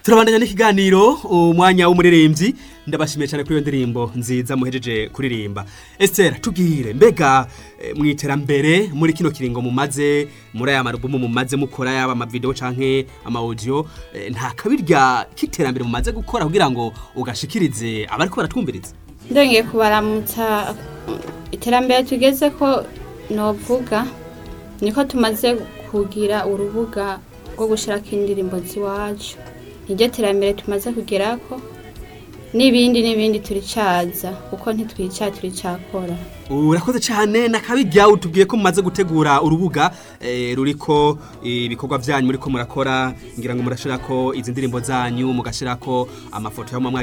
turabandanya n'ikiganiro umwanya w'umuririmbyi ndabashimiye cyane kuri iyo ndirimbo nziza muhejeje kuririmba Esther tubwire mbega eh, mu iterambere muri kino kiringo mumaze muri aya marubumu mumaze mukora yaba amavideo canke ama audio eh, nta kabirya k'iterambere mumaze gukora kugira ngo ugashikirize abariko baratwumviriza ndongeye kubaramutsa iterambere tugeze ko novuga niko tumaze kugira urubuga rwo gushyirako indirimbo z'iwacu niryo terambere tumaze kugerako n'ibindi n'ibindi turicaza kuko ntitwica turicakora urakoze cyane nakabirya utubwiye ko mumaze gutegura urubuga eh, ruriko ibikorwa byanyu muriko murakora ngira ngo murashirako izi ndirimbo zanyu mugashirako amafoto y'amwe